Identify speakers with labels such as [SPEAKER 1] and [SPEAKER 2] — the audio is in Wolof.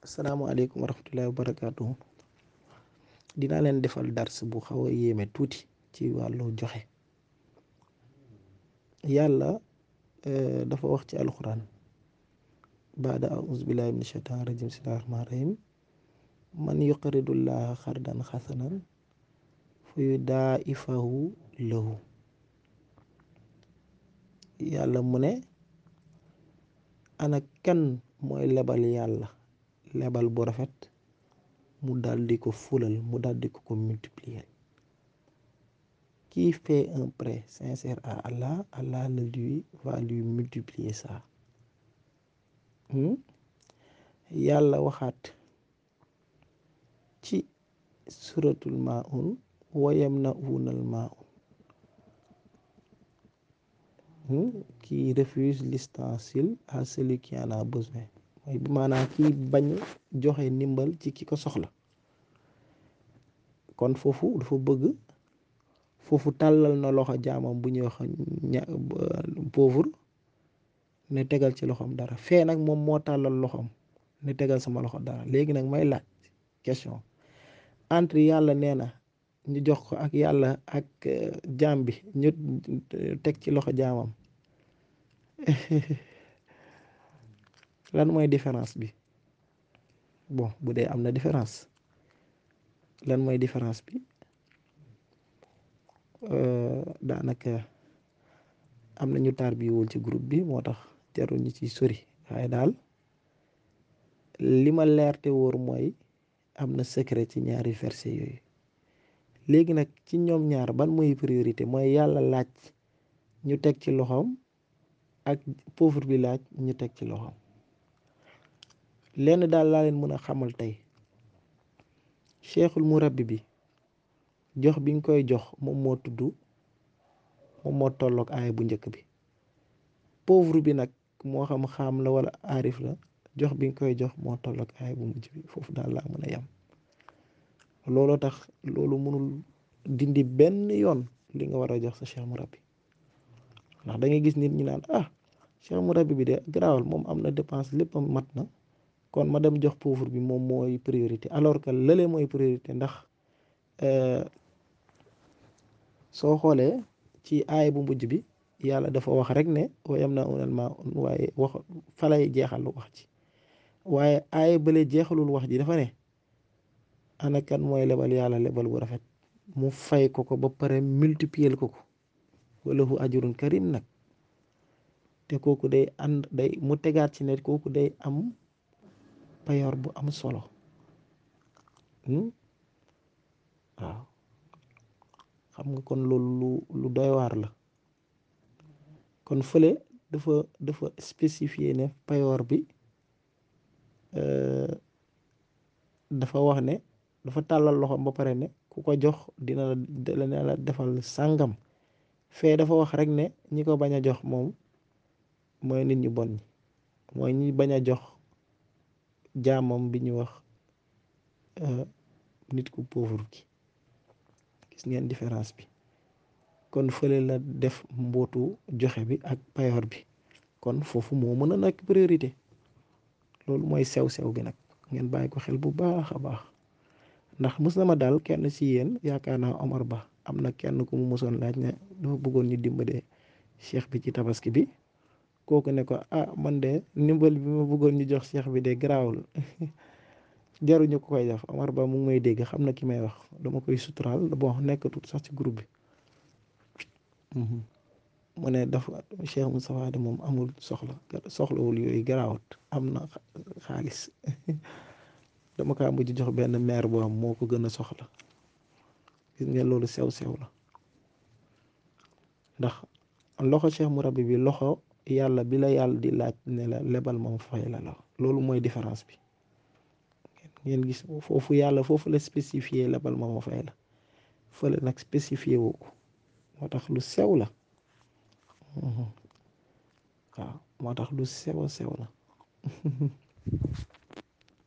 [SPEAKER 1] asalaamaaleykum wa rahmatullahi wa barakaatu dinaa leen defal dars bu xaw a yéeme tuuti ci wàllu joxe yàlla dafa wax ci alxuraan baada auzu billahi min shaytaan rajim bismillahi rahmaan rahim man yuqridullaha xardan xasanan fa yudaa'ifahu lahu yàlla mu ne ana kan mooy lebal yàlla lebal bu rafet mu daldi ko fulal mu daldi ko ko multiplier qui fait un prêt sincère à Allah Allah le lui va lui multiplier ça yàlla waxaat ci suratul maun wa yamna'unal maun qui refuse l'ustensile à celui qui en a besoin mooy bi maanaam kii bañ joxe ndimbal ci ki ko soxla kon foofu dafa bëgg foofu tàllal na loxo jaamam bu ñuy wax ña pauvre ne tegal ci loxoom dara fee nag moom moo tàllal loxoom ne tegal sama loxo dara léegi nag may laaj question entre yàlla nee na ñu jox ko ak yàlla ak jaam bi ñu teg ci loxo jaamam lan mooy différence bi bon bu dee am na différence lan mooy différence bi daanaka am na ñu taar bi wul ci groupe bi moo tax jarul ñu ci sori waaye daal li ma leer te wóor mooy am na secret ci ñaari verset yooyu léegi nag ci ñoom ñaar ban mooy priorité mooy yàlla laaj ñu teg ci loxoom ak pauvre bi laaj ñu teg ci loxoom lenn daal laa leen mën a xamal tey cheikhul murabbi bi jox bi nga koy jox moom moo tudd moom moo tolloog aaya bu njëkk bi pauvre bi nag moo xam xaam la wala aarif la jox bi nga koy jox moo tolloog aaya bu mujj bi foofu daal laa mën a yem looloo tax loolu mënul dindi benn yoon li nga war a jox sa cheikh murabbi ndax da ngay gis nit ñi naan ah cheikh murabbi bi de garaawal moom am na dépense lépp mat na kon ma dem jox pauvre bi moom mooy priorité alors que lële mooy priorité ndax soo xoolee ci aay bu mujj bi yàlla dafa wax rek ne wayam na unal ma waaye wax falay jeexal wax ji waaye aay bële jeexalul wax ji dafa ne ana kan mooy lebal yàlla lebal bu rafet mu fay ko ko ba pare multiplier ko ko wala hu ajurun karim nag te kooku day ànd day mu tegaat ci ne kooku day am payoor bu am solo waaw xam nga kon loolu lu lu doy waar la kon fële dafa dafa spécifier ne payoor bi dafa wax ne dafa tàllal loxoom ba pare ne ku ko jox dina la dina la defal sàngam fee dafa wax rek ne ñi ko bañ a jox moom mooy nit ñu bon ñi mooy ñi bañ a jox jaamam bi ñu wax nit ku pauvre ki gis ngeen différence bi kon fële la def mbootu joxe bi ak payoor bi kon foofu moo mën a nekk priorité loolu mooy sew-sew bi nag ngeen bàyyi ko xel bu baax a baax ndax mës na ma daal kenn ci yéen yaakaar naa Omar Ba am na kenn ku mu mësoon laaj ne dafa bëggoon ñu dimbale cheikh bi ci tabaski bi kooku ne ko ah man de ndimbal bi ma bëggoon ñu jox cheikh bi de garaawul jaruñu ko koy def Omar Ba mu ngi may dégg xam na ki may wax dama koy suturaal bon nekkatut sax ci groupe bi mu ne dafa Cheikh Moustapha de moom amul soxla soxlawul yooyu garaawut am na xaalis dama kaa mujj jox benn maire boo am moo ko gën a soxla gis ngeen loolu sew-sew la ndax loxo Cheikh Mourabbi bi loxo yàlla bi la yàlla di laaj ne la lebal moom fay la la loolu mooy différence bi ngeen gis foofu yàlla foofu la spécifié lebal ma ma fay la fële nag spécifié woo ko moo tax lu sew la waaw moo tax lu sew sew la